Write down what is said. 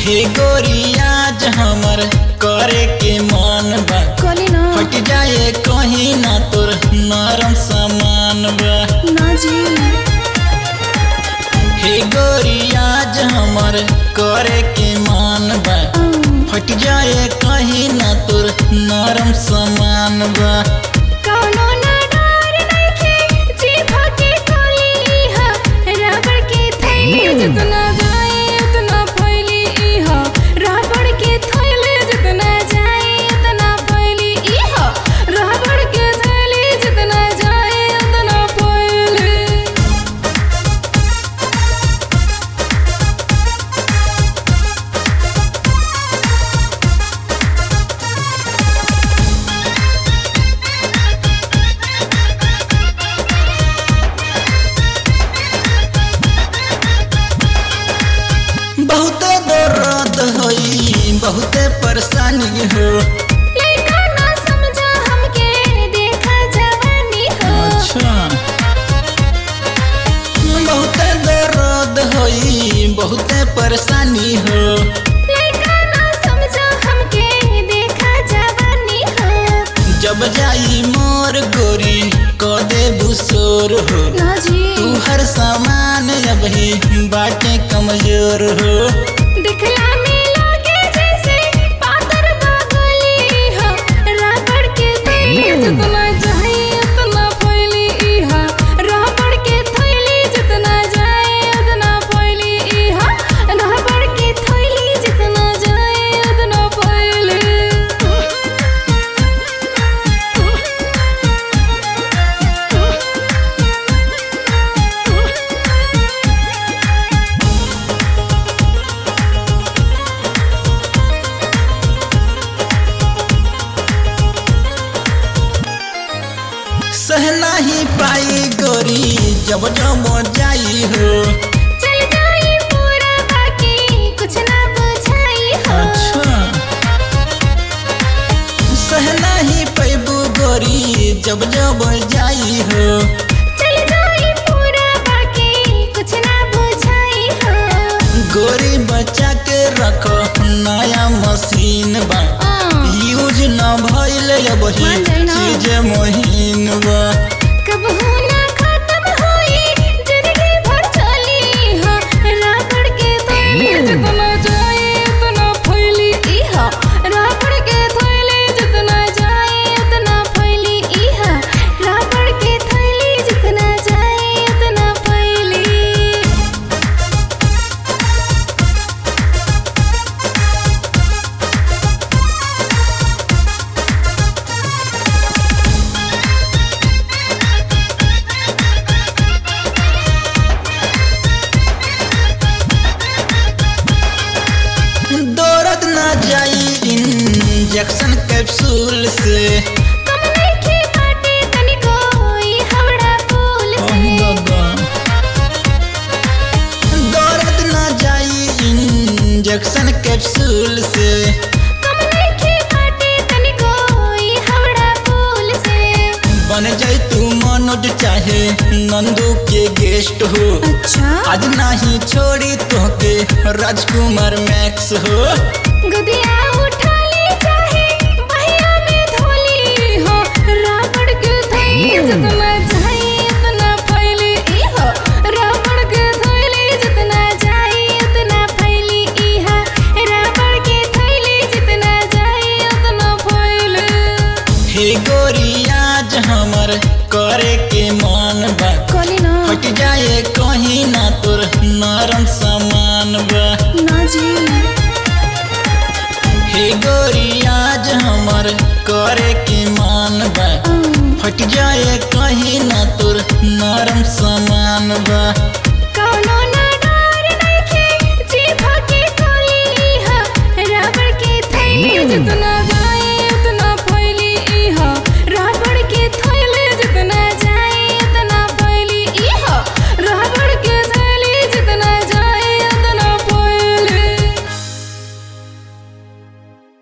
हे गोरियाज हमर करे के मन बा कली ना फट जाए कहीं ना तोर नरम सामान बा ना जी हे गोरियाज हमर करे के मन बा फट जाए कहीं ना तोर नरम सामान बा कौनो ना डर नइखे जीभ के कली हा रबड़ के थैली जितना जाए उतना फैली इहा रबड़ के थैली जितना जाए उतना फैली इहा रबड़ के थैली जितना जाए उतना फैली बहुते दर्द होई बहुते परेशानी हो लइका ना समझा हमके देखा जवानी हो अच्छा बहुते दर्द होई बहुते परेशानी हो लइका ना समझा हमके देखा जवानी हो जब जाई मोर गोरी क दे बुसोर हो ना जी तू हर सामान अबही बाटे कमजोर हो दिखला में लागे जैसे पातर बागली हो रबड़ के थैली जितना जाए उतना फैली इहा रबड़ के थैली जितना जाए उतना फैली इहा रबड़ के थैली जितना जाए उतना फैली सह नाही पाई गोरी जब जब जाई हो चल जाई पूरा बाकी कुछ ना बुझाई हो अच्छा सह नाही पैबू गोरी जब जब जाई हो चल जाई पूरा बाकी कुछ ना बुझाई हो गोरी बच्चा के रखो नया मशीन बा आ, यूज न भइल अबही मान जाई ना। चीज महीन बा कब हो ना खत्म होई जिंदगी भर चली हो रबड़ के थैली जितना जाए उतना फैली इहा रबड़ के थैली जितना जाए उतना फैली इहा रबड़ के थैली जितना जाए उतना फैली दौड़त न जाई इंजेक्शन कैप्सूल से कमरे की बाटे तनिको ई हवड़ा पुल से दौड़त न जाई इंजेक्शन कैप्सूल से कमरे की बाटे तनिको ई हवड़ा पुल से बन जाई तू मनोज चाहे नंदू के गेस्ट हो अच्छा आज नहीं छोड़ी तोके राजकुमार मैक्स हो गुदिया उठा ले चाहे बहिया में धोली हो रबड़ के थैली जितना जाए उतना फैली इहो रबड़ के थैली जितना जाए उतना फैली इहा रबड़ के थैली जितना जाए उतना फैली हे गोरियाज हमर करे के मन बा कली ना फट जाए कहीं ना तोर नरम सामान बा ना जी हे गोरियाज हमर करे के मान बा फट जाए कहीं ना तोर नरम सामान बा कौनो ना डर नइखे जीभ के कली हा रबड़ के थैली जितना